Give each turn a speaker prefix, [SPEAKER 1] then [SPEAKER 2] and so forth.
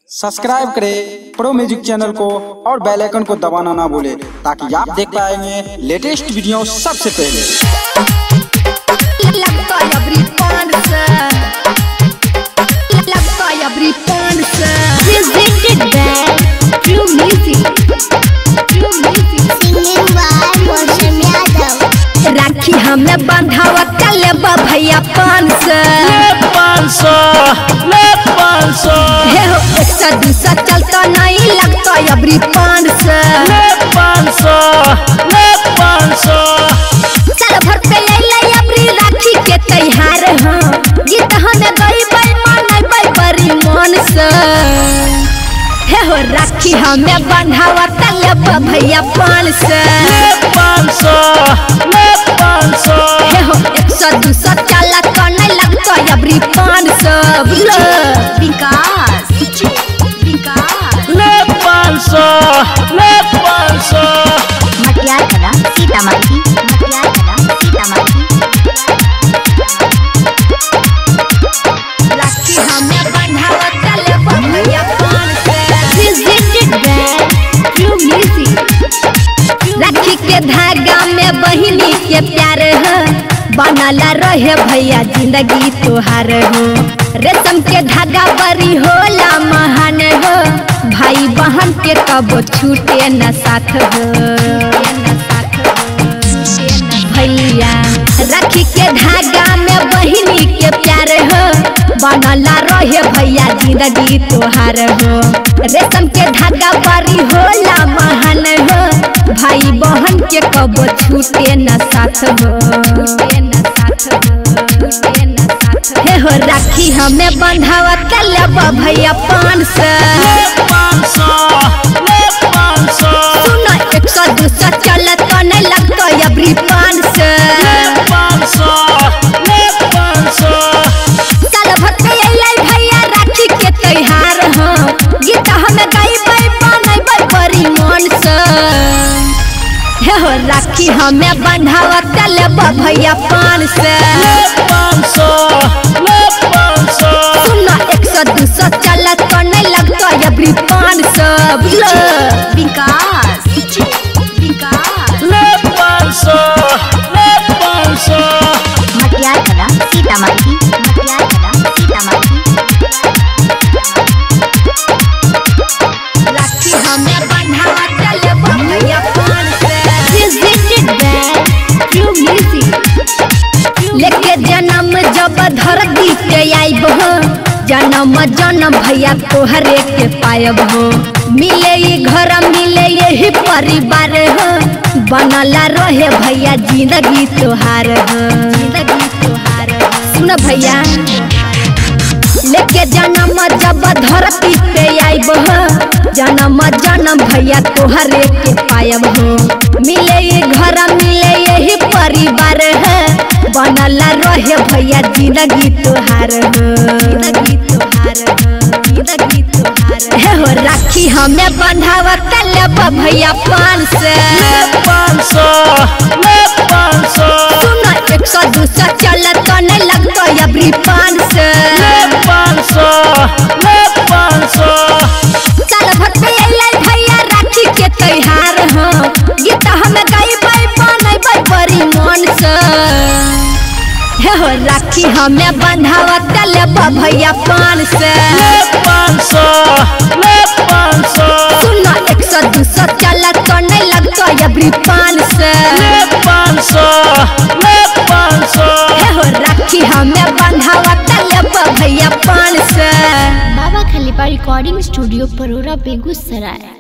[SPEAKER 1] Subscribe करें pro music channel को और बेल आइकन को दबाना ना भूलें ताकि आप देख पाएंगे लेटेस्ट वीडियो सबसे पहले
[SPEAKER 2] लगता है अबरी पान से लगता है अबरी पान से presented by True Music True Music
[SPEAKER 3] singing by Moshe Yadav.
[SPEAKER 2] राखी हमें बंधावा कले भैया पान से
[SPEAKER 4] पाँच सौ ले पाँच सौ
[SPEAKER 2] हे हो एक सौ दू सौ चलता नहीं लगता है अबरी पान से
[SPEAKER 4] ले पाँच सौ ले पाँच सौ
[SPEAKER 2] साल भर पे ले ले अबरी राखी के त्योहार हाँ गीत हमें गई बाई माने बाई बड़ी मन से हे हो राखी हमें बंधावा कले भैया पान से
[SPEAKER 4] ले पाँच सौ ले पाँच सौ
[SPEAKER 2] हे हो एक सौ दू सौ चला तो नहीं लगता अबरी पान सौ बोलो विकास विकास
[SPEAKER 4] ले पाँच सौ ले पाँच सौ
[SPEAKER 3] मटियार कला सीतामढ़ी मटियार कला सीतामढ़ी
[SPEAKER 2] राखी हमें बंधावा कले भैया पान से presented by True Music राखी के धागा में बहिनी के प्यार है बनला रहे भैया जिंदगी तोहार हो रेशम के धागा बड़ी होला महान हो भाई बहन के कब छूटे न साथ हो भैया राखी के धागा में बहिनी के प्यार हो बनला रहे भैया जिंदगी तोहार हो रेशम के धागा बड़ी होला महान हो भाई बहन के कब छूटे न साथ हो हे हो राखी हमें बंधावा कलब भैया पान से
[SPEAKER 4] ले पाँच सौ ले पाँच सौ
[SPEAKER 2] सुनो एक सौ दू सौ चलत तो नहीं लगता अबरी पान से
[SPEAKER 4] ले पाँच सौ ले पाँच सौ
[SPEAKER 2] साल भर पे अइलै भैया राखी के त्योहार हाँ गीत हमें गाइबै बनैबै बड़ी मन से हे हो राखी हमें बंधावा कलब भैया पान से
[SPEAKER 4] ले पाँच सौ ले पाँच सौ
[SPEAKER 2] सुनो एक सौ दू सौ चलत तो नहीं लगता अबरी पान से बोलो विकास विकास
[SPEAKER 4] ले पाँच सौ ले पाँच सौ
[SPEAKER 3] मटियार कला सीतामढ़ी मटियार कला सीतामढ़ी
[SPEAKER 2] राखी हमें बंधावा चले भैया पान से presented by True Music लेके जन्म जब धरती पे आइब हो जन्म जन्म भैया तोहरे के पायब हो मिले ई घर मिले यही परिवार हो बनला रहे भैया जिंदगी तोहार हो जिंदगी तोहार सुन भैया लेके जन्म जब धरती पे आइब हो जन्म जन्म भैया तोहरे के पायब हो मिले ये घर मिले यही परिवार है बनला रहे भैया जिंदगी तोहार हो जिंदगी तोहार हो जिंदगी तोहार हे हो राखी हमें बंधावा कलब भैया पान से
[SPEAKER 4] ले पाँच सौ ले पाँच सौ
[SPEAKER 2] सुनो एक सौ दू सौ चलत तो नहीं लगता अबरी पान से
[SPEAKER 4] ले पाँच सौ ले पाँच सौ
[SPEAKER 2] साल भर पे अइलै भैया राखी के त्योहार हाँ गीत हमें गाइबै बनैबै बड़ी मन से हे हो राखी हमें बंधावा कलब भैया पान से
[SPEAKER 4] ले पाँच सौ ले पाँच सौ
[SPEAKER 2] सुनो एक सौ दू सौ चलत तो नहीं लगता अबरी पान से
[SPEAKER 4] ले पाँच सौ ले पाँच सौ
[SPEAKER 2] हे हो राखी हमें बंधावा कलब भैया पान से
[SPEAKER 3] बाबा खलीफा रिकॉर्डिंग स्टूडियो परोरा बेगूसराय